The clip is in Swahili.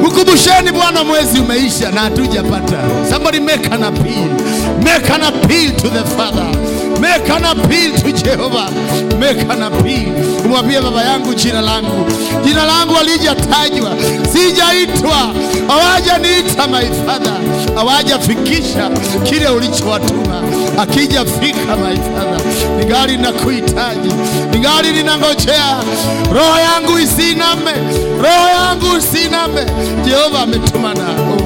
Mkumbusheni Bwana, mwezi umeisha na hatujapata. Somebody make an appeal, make an appeal to the Father, make an appeal to Jehovah, make an appeal. Umwambie baba yangu, jina langu jina langu halijatajwa, sijaitwa, hawajaniita my father, hawajafikisha kile ulichowatuma. Akijafika my father, ningali nakuhitaji, ningali ninangojea, roho yangu isiname, roho yangu isiname. Jehova ametuma na